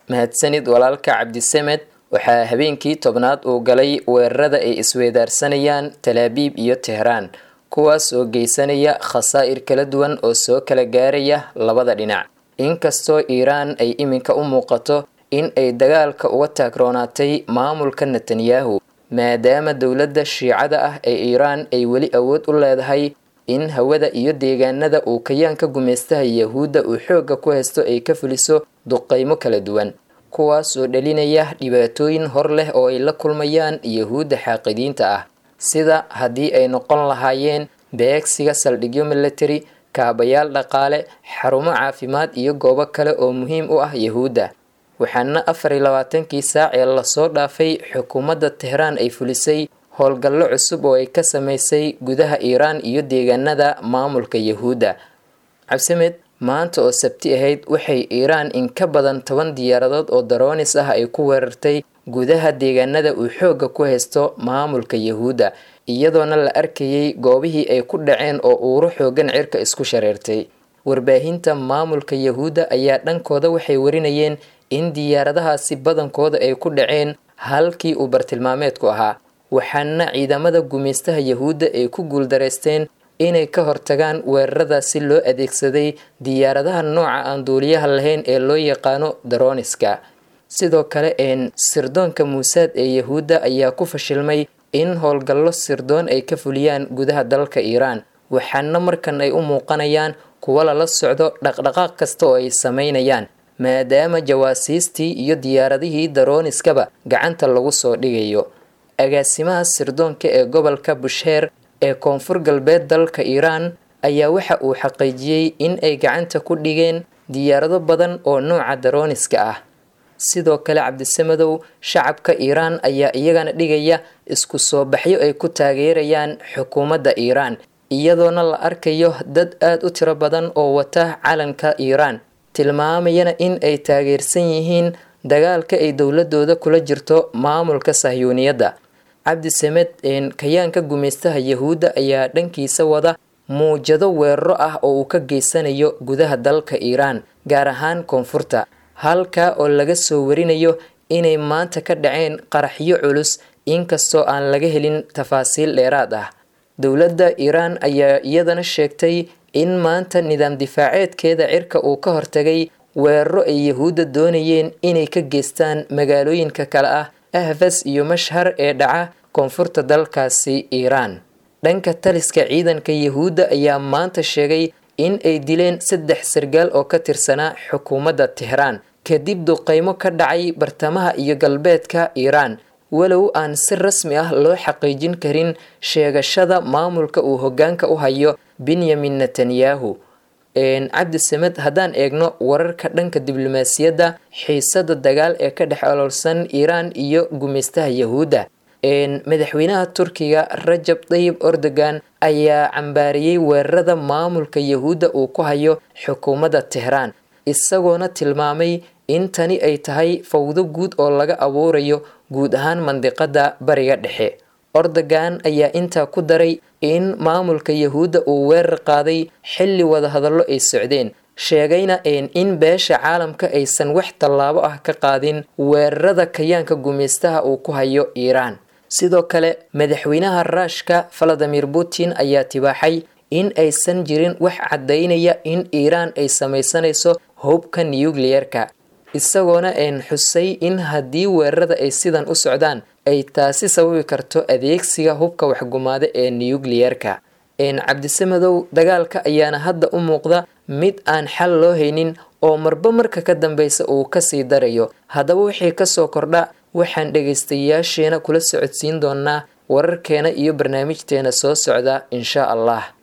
mahadsanid walaalka cabdisamed waxaa habeenkii tobnaad uu galay weerarada ay isweedaarsanayaan talaabiib iyo tehraan kuwaas oo geysanaya khasaa'ir kala duwan oo soo kala gaaraya labada dhinac inkastoo iiraan ay iminka u muuqato in ay dagaalka uga taagroonaatay maamulka netanyahu maadaama dowladda shiicada ah ee iiraan ay weli awood u leedahay in hawada iyo deegaanada uu kayaanka gumaystaha yahuudda uu xoogga ku haysto ay ka fuliso duqaymo kala duwan kuwaas oo dhalinaya dhibaatooyin hor leh oo ay la kulmayaan yahuudda xaaqidiinta ah sida haddii ay noqon lahaayeen beegsiga saldhigyo military kaabayaal dhaqaale xarumo caafimaad iyo goobo kale oo muhiim u ah yahuudda waxaana afar iyo labaatankii saac ee lasoo dhaafay xukuumadda tehraan ay fulisay howlgallo cusub oo ay ka samaysay gudaha iiraan iyo deegaanada maamulka yahuudda cabsimed maanta oo sabti ahayd waxay iiraan in ka badan toban diyaaradood oo daroonis ah ay ku weerartay gudaha deegaanada uu xoogga ku haysto maamulka yahuudda iyadoona la arkayay goobihii ay ku dhaceen oo uuro xoogan cirka isku shareertay warbaahinta maamulka yahuudda ayaa dhankooda waxay warinayeen in diyaaradahaasi badankooda ay ku dhaceen halkii uu bartilmaameedku ahaa waxaana ciidamada gumaystaha yahuudda ay ku guuldareysteen inay ka hortagaan weeraradaasi loo adeegsaday diyaaradaha nooca aan duuliyaha lahayn ee loo yaqaano daroniska sidoo kale een sirdoonka muusaad ee yahuudda ayaa ku fashilmay in howlgallo sirdoon ay ka fuliyaan gudaha dalka iiraan waxaana markan ay u muuqanayaan kuwa lala socdo dhaqdhaqaaq kasta oo ay samaynayaan maadaama jawaasiistii iyo diyaaradihii daroniskaba gacanta lagu soo dhigayo agaasimaha sirdoonka ee gobolka busheer ee koonfur galbeed dalka iiraan ayaa waxa uu xaqiijiyey in ay gacanta ku dhigeen diyaarado badan oo nooca daroniska ah sidoo kale cabdisamadow shacabka iiraan ayaa iyagana dhigaya isku soo baxyo ay ku taageerayaan xukuumadda iiraan iyadoona la arkayo dad aada u tiro badan oo wata calanka iiraan tilmaamayana in ay taageersan yihiin dagaalka ay dowladooda kula jirto maamulka sahyuuniyadda cabdisamed kayaanka gumaystaha yahuudda ayaa dhankiisa wada muujado weeraro ah oo uu ka geysanayo gudaha dalka iiraan gaar ahaan koonfurta halkaa oo laga soo warinayo inay maanta ka dhaceen qaraxyo culus inkastoo aan laga helin tafaasiil dheeraad ah dowladda iiraan ayaa iyadana sheegtay in maanta nidaam difaaceedkeeda cirka uu ka hortagay weeraro ay yahuudda doonayeen inay ka geystaan magaalooyinka kale ah ahfas iyo mashhar ee dhaca koonfurta dalkaasi iiraan dhanka taliska ciidanka yahuudda ayaa maanta sheegay in ay dileen saddex sargaal oo ka tirsanaa xukuumadda tehraan kadib duqaymo ka dhacay bartamaha iyo galbeedka iiraan walow aan si rasmi ah loo xaqiijin karin sheegashada maamulka uu hoggaanka u hayo benyamin netanyahu cabdisamed haddaan eegno wararka dhanka diblomaasiyadda xiisada dagaal ee ka dhex oloolsan iiraan iyo gumaystaha yahuudda madaxweynaha turkiga rajab dayib erdogan ayaa cambaariyey weerarada maamulka yahuudda uu ku hayo xukuumadda tehraan isagoona tilmaamay in tani ay tahay fawdo guud oo laga abuurayo guud ahaan mandiqada bariga dhexe erdogan ayaa intaa ku daray in maamulka yahuudda uu weerar qaaday xilli wadahadallo ay socdeen sheegayna in beesha caalamka aysan wax tallaabo ah ka qaadin weerarada kayaanka gumaystaha uu ku hayo iiraan sidoo kale madaxweynaha raashka valadimir putin ayaa tibaaxay in aysan jirin wax caddaynaya in iiraan ay samaysanayso hubka nuyukliyerka isagoona een xusay in haddii weerarada ay sidan u socdaan ay taasi sababi karto adeegsiga hubka waxgumaada ee nuyukliyerka cabdisamadow dagaalka ayaana hadda u muuqda mid aan xal loo haynin oo marba marka ka dambeysa uu kasii darayo haddaba wixii kasoo kordha waxaan dhegaystayaasheena kula socodsiin doonaa wararkeena iyo barnaamijteena soo socda insha allah